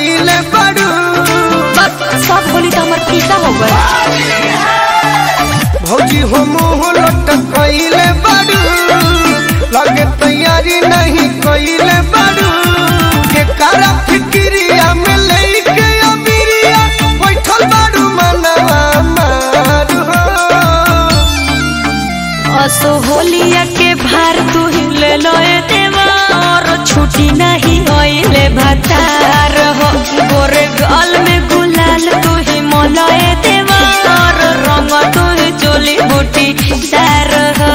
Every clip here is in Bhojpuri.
कइले बड़ू बस सब होली तो हमार फीका हो गए भौजी हो मुँह लटकइले बड़ू लगे तैयारी नहीं कइले बड़ू के कारा फिक्रिया में लेके अबिरिया बैठल बड़ू मनवा मारू हो असो होलिया के भार तू ही ले लोए देवा और छुट्टी नहीं होइले भतार हो गोरे गाल में गुलाल तू ही मोलाए देवा और रंग तू ही चोली बूटी दार हो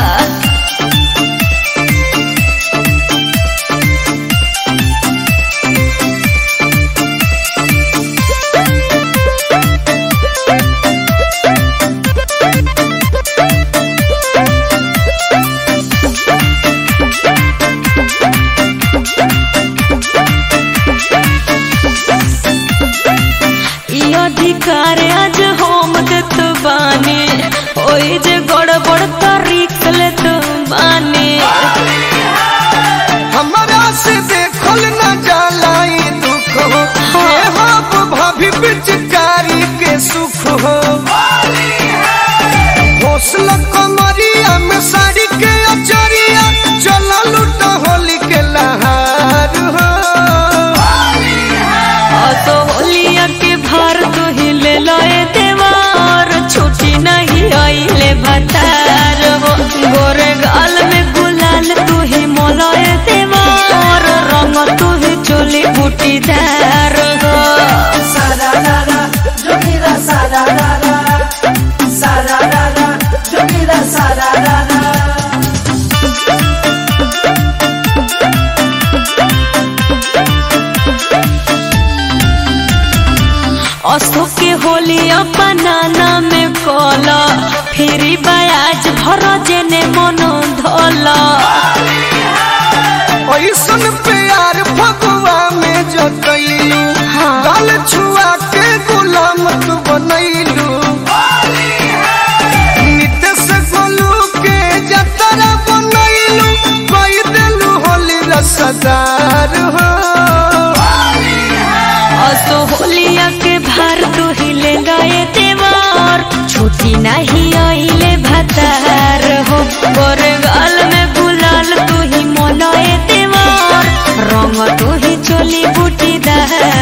ई अधिकार आज हम देत बानी ओई जे गड़बड़ तरीक लेत बानी हमरा से देखल न जाला ई दुख हो हे हो भाभी पिचकारी के सुख हो हौसला कमरिया में साड़ी के अचरिया चला लूट होली के लहार हो असो होलिया के भार तू ही ले लोए देवार छुट्टी नहीं आइले भतार हो गोरे गाल में गुलाल तू ही मोलोए देवार रंग तू ही चोली बूटीदार हो Sararara, Jokira sararara, sararara, Jokira sararara. असो के होली अपनाना में कोला फिरी बयाज भर जेने मनो धोला ऐसन प्यार फगुआ में जतैलू हाँ। गाल छुआ के गुलाम तू बनैलू नितेश गोलू के जतरा बनैलू कई देलू होली रसदार हो असो होलिया के भार तू ही ले गए देवार छुट्टी नहीं आइले भतार हो गोरे गाल में गुलाल तू ही मोलाए देवार रंग तू ही चोली बूटीदार